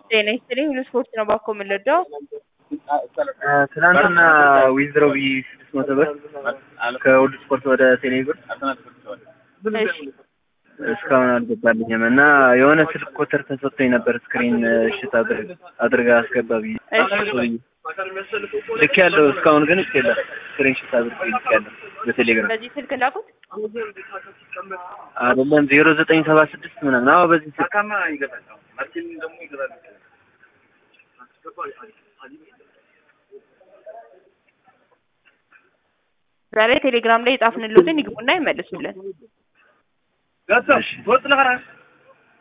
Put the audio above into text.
ጤና ይስጥልኝ ሁሉ ስፖርት ነው ባኮ የምንወደው ትናንትና ዊዝድሮ ብዬ ስድስት መቶ ብር ከሁሉ ስፖርት ወደ ቴሌ ብር እሺ እስካሁን አልገባልኝም እና የሆነ ስልክ ቁጥር ተሰጥቶኝ ነበር ስክሪን እሽት አድርጋ አስገባ ብዬ ልክ ያለው እስካሁን ግን እስ የለም ስክሪን ሽት አድርጌ ልክ ያለው በቴሌግራም በዚህ ስልክ ላኩት አይደለም ዜሮ ዘጠኝ ሰባ ስድስት ምናምን አዎ በዚህ ስልክ ዛሬ ቴሌግራም ላይ የጻፍንልዎትን ይግቡና ይመልሱልን እሺ